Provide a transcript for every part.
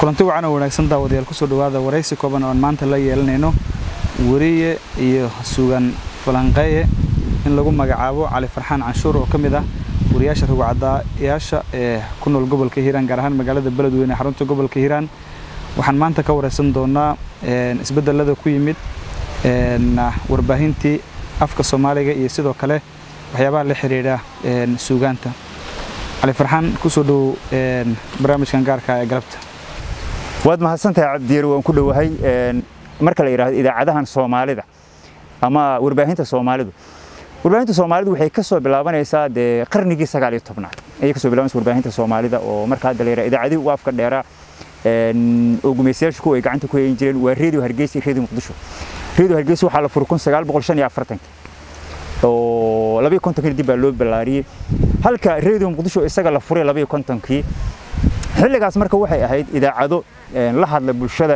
kulanti wacan oo wanaagsan daawadayaal kusoo dhawaada waraysi kooban oo aan maanta la yeelanayno weriye iyo sugan falanqeeye in lagu magacaabo cali farxaan canshuur oo ka mid ah wariyaasha rugcadayaasha ee ku nool gobolka hiiraan gaar ahaan magaalada beledweyne xarunta gobolka hiiraan waxaan maanta ka waraysan doonaa isbedelada ku yimid warbaahintii afka soomaaliga iyo sidoo kale waxyaabaha la xiriira suugaanta cali farxaan kusoo dhow barnaamijkan gaarka ee galabta waad mahadsantahay cabdiyeer waan ku dhowahay marka la yidhaahdo idaacadahan soomaalida ama warbaahinta soomaalidu warbaahinta soomaalidu waxay ka soo bilaabanaysaa dee qarnigii sagaal iyo tobnaad ayay ka soo bilaabanaysa warbaahinta soomaalida oo marka hadda la yidhaha idaacadihii ugu afka dheeraa oo gumaystayaashu kuwa ay gacanta ku hayn jireen waa redio hargeysa iyo redio muqdisho redio hargeysa waxaa la furay kun sagaal boqol shan iyo afartanki oo labayo kontonkii dib baa loo ballaariyey halka redio muqdisho isaga la furay labayo kontonkii xilligaas marka waxay ahayd idaacado la hadla bulshada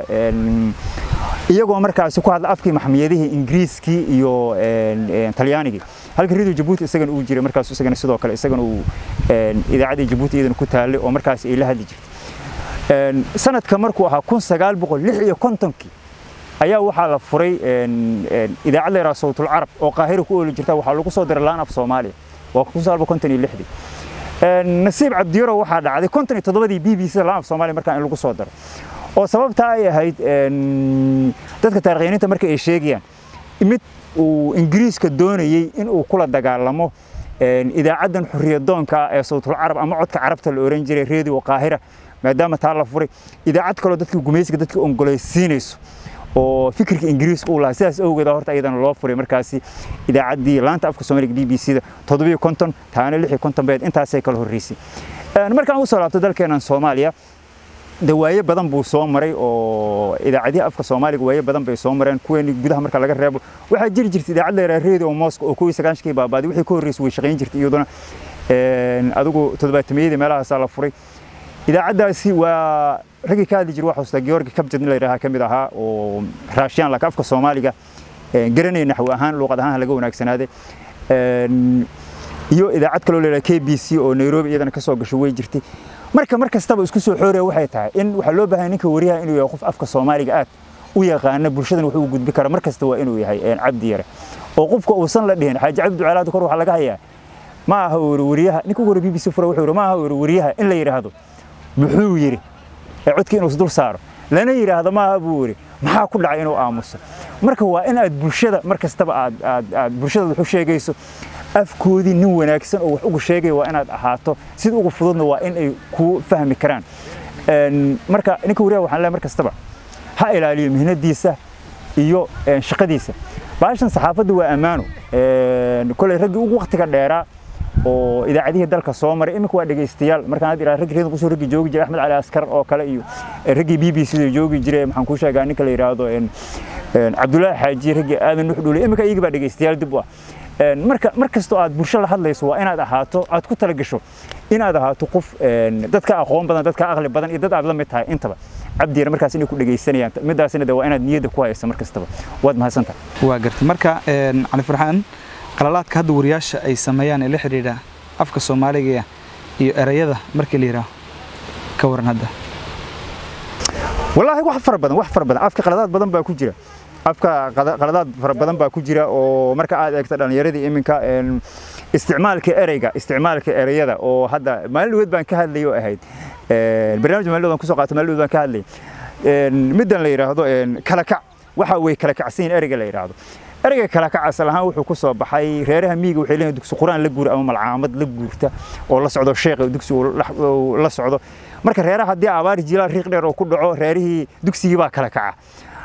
iyagoo markaasi ku hadla afkii maxmiyadihii ingiriiskii iyo talyaanigii halka redio jabuuti isagana uu jiray markaas isagana sidoo kale isagana uu idaacaddii jabuuti iyadana ku taallay oo markaas ay la hadli jirtay sanadka markuu ahaa kun sagaal boqol lix iyo kontonkii ayaa waxaa la furay idaacad la yidhaha sawtul carab oo qaahira ku ooli jirta waxaa lagu soo diray laan af soomaaliya waa kun sagaal boqol konton iyo lixdii nasiib cabdiyaro waxaa dhacday konton iyo toddobadii b b c laan af soomaaliya markaan in lagu soo daro oo sababtaa ay ahayd dadka taarikhyaninta marka ay sheegayaan mid uu ingiriiska doonayey in uu kula dagaalamo idaacaddan xuriyadoonka ee sawtul carab ama codka carabta la oran jiray redio qaahira maadaama taa la furay idaacad kaloo dadkii gumaysiga dadkii ongolaysiinayso oo fikirka ingiriiska uu lahaa sidaas awgeed horta iyadana loo furay markaasi idaacaddii laanta afka soomaaliga b b c da toddobiyo konton taana lix iyo konton beed intaasay kala horreysay markaan usoo laabto dalkeenan soomaaliya de waaye badan buu soo maray oo idaacadihi afka soomaaliga waaye badan bay soo mareen kuweeni gudaha marka laga reebo waxaa jiri jirta idaacad la yidhaha radio moscow oo kuwii sagaashankii baabaaday wixii ka horreysay way shaqayn jirtay iyaduna adigu toddobaatamiyadii meelahaasaa la furay idaacaddaasi waa raggii ka hadli jiray waxaa xustaa georgi kabjad in la yidhaha ka mid ahaa oo raashiyaan laka afka soomaaliga garanaya naxwi ahaan luuqad ahaan laga wanaagsanaaday iyo idaacad kaloo la yidhaha k b c oo nairobi iyadana ka soo gasho way jirtay marka mar kastaba isku soo xooraya waxay tahay in waxaa loo baahan ninka wariyaha inuu yahay qof afka soomaaliga aad u yaqaana bulshadan wuxuu u gudbi kara mar kasta waa inuu yahay cabdi yare oo qofka uusan la dhihin xaaji cabdi ducaalaad kor waxaa laga hayaa ma aha wariyaha ninka ugu hore b b c fura wuxuu yidhi ma aha wariyaha in la yidhaahdo muxuu yidhi ee codkii inuu isdul saaro lana yidhaahdo maaha buu yidhi maxaa ku dhacay inuu aamuso marka waa in aad bulshada mar kastaba aad aad aad bulshada wax u sheegayso afkoodii nin wanaagsan oo wax ugu sheegaya waa inaad ahaato sida ugu fududna waa in ay ku fahmi karaan marka ninka wariyaha waxaan leeyahay mar kastaba ha ilaaliyo mihnadiisa iyo shaqadiisa baashan saxaafadda waa ammaano kolay raggii ugu waqtiga dheeraa oo idaacadihii dalka soo maray iminka waa dhegaystayaal markaan had iraa raggi reedan kusoo raggi joogi jiray axmed cali askar oo kale iyo raggii b b c da joogi jiray maxaan kuu sheegaa ninka la yidhaahdo cabdullaahi xaaji raggii aadan nux dhuulay iminka iyagii baa dhegaystayaal dib u ah marka mar kastoo aad bulsho la hadlayso waa inaad ahaato aad ku tala gasho inaad ahaato qof dadka aqoon badan dadka aqli badan iyo dad aad la mid tahay intaba cabdiyar markaas inay ku dhegaysanayaan midaasina de waa inaad niyadda ku haysa mar kastaba waad mahadsantahay waa gartay marka cali farxaan qalalaadka hadda wariyaasha ay sameeyaan ee la xidhiidha afka soomaaliga iyo erayada markii la yidhaaho ka waran hadda wallaahi wax fara badan wax fara badan afka qaladaad badan baa ku jira afka qaladaad fara badan baa ku jira oo marka aad eegto dhallinyaradii iminka isticmaalka ereyga isticmaalka ereyada oo hadda maalin dhaweed baan ka hadlayay oo ahayd barnaamij maalin dhaweed kusoo qaato maalin dhaweed baan ka hadlayay middan la yidhaahdo kala kac waxa way kala kacsan yihin ereyga la yidhaahdo ereyga kala kac asal ahaan wuxuu ku soo baxay reeraha miyiga waxay leeyihin dugsi quraan la guura ama malcaamad la guurta oo la socdo sheekh dugsi uu la socdo marka reeraha haddii abaar jilaal riiq dheer oo ku dhaco reerihii dugsigii baa kala kaca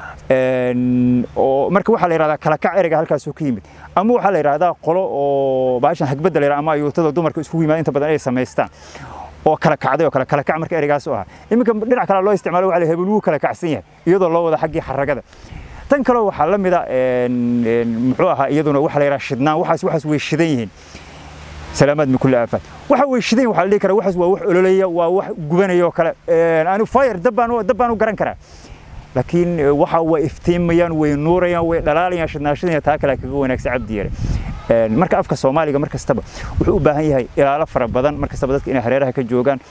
oo marka waxaa la yidhahdaa kala kac ereyga halkaasuu ka yimid ama waxaa la yidhahdaa qolo oo baashan hagbadda la yidhahda ama ayuutada dumarka iskugu yimaada inta badan ay samaystaan oo kala kacday oo kale kala kac marka ereygaas u ahaa iminka dhinac kale loo isticmaalo waxa la hebel wuu kala kacsan yahay iyadoo loo wada xaggii xaragada tan kale waxaa la mida muxuu ahaa iyaduna waxa la yidhaha shidnaan waxaas waxaas way shidan yihiin salaamaad min kulli aafaad waxa way shidan waxaa la dhihi karaa waxaas waa wax ololaya waa wax gubanaya oo kale anu fire dab baan dab baan u garan karaa laakiin waxa way iftiimayaan way nuurayaan way dhalaalayaan shidnaashadina taa kale kaga wanaagsan cabdi yare marka afka soomaaliga mar kastaba wuxuu u baahan yahay ilaalo fara badan mar kastaba dadka inay hareeraha ka joogaan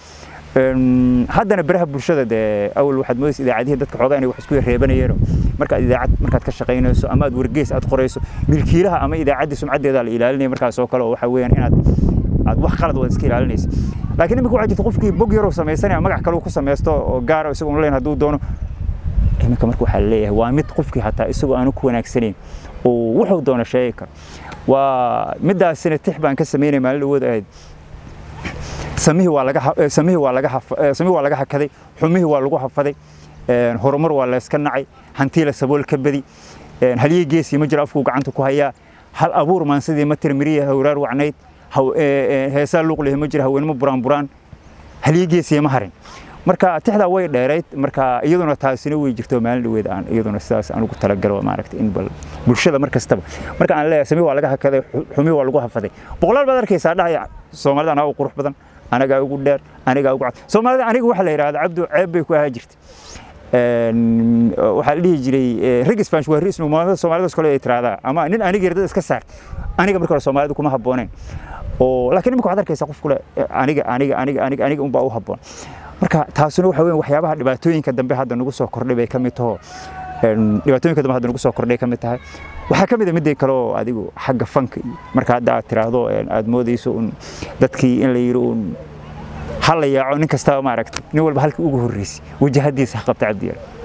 haddana baraha bulshada dee awal waxaad moodaysa idaacadihii dadka xoogaa inay wax isku reebanayeen markaad idaacad markaad ka shaqaynayso ama aad wargeys aad qorayso milkiilaha ama idaacaddii sumcaddeeda la ilaalinaya markaas oo kale oo waxa weeyaan inaad aad wax qalad waad iska ilaalinaysa laakiin iminka waxaa jirta qofkii bog yaroo samaysanaya magac kale uu ku samaysto oo gaara isagoo leen hadduu doono iminka marka waxaa leeyahay waa mid qofkii hataa isagoo aanu ku wanaagsanayn oo wuxuu doono sheegi karo waa midaasina tix baan ka samaynay maalin dhawood ahayd samihii waa laga samihii waa laga samihii waa laga hakaday xumihii waa lagu hafaday horumar waa la iska nacay hantii la sabool ka badi haliyey geesii ma jiro afkuu gacanta ku hayaa hal abuur maansidii ma tirmiriya hawraar wacnayd heesaa luuqlihi ma jira haweenimo buraan buraan haliyey geesii ma harin marka tixdaa way dheerayd marka iyaduna taasina way jirto maalin dhaweed aan iyaduna sidaas aan ugu talagalo maaragtay in bal bulshada mar kastaba marka aan leeyahay samii waa laga hakaday xumi waa lagu hafaday boqolaal baad arkaysaa dhahaya soomaalida anaa u qurux badan anagaa ugu dheer anigaa ugu cad soomaalida aniga waxa la yidhahda cabdu ceeb bay ku ahaa jirtay waxaa la dhihi jiray rag isbaanish waa ris mumaamada soomaalidaas kale ay tiraahdaa ama nin aniga yardada iska saar aniga marka hore soomaalida kuma habbooneen oo laakiin imika waxaad arkaysaa qof kule aniga aniga aniga aniga aniga unbaa u habboon marka taasuna waxa weyn waxyaabaha dhibaatooyinka dambe hadda nagu soo kordhay bay ka mid taho dhibaatooyinka dambe hadda nagu soo kordhay ka mid tahay waxaa ka mid a midday kale oo adigu xagga fanka iyo marka hadda aad tiraahdo aad moodayso un dadkii in la yidhi un hal la yaaco nin kastaba maaragtay nin walba halkii ugu horreysay wajahadiisa ha qabta cabdiyaal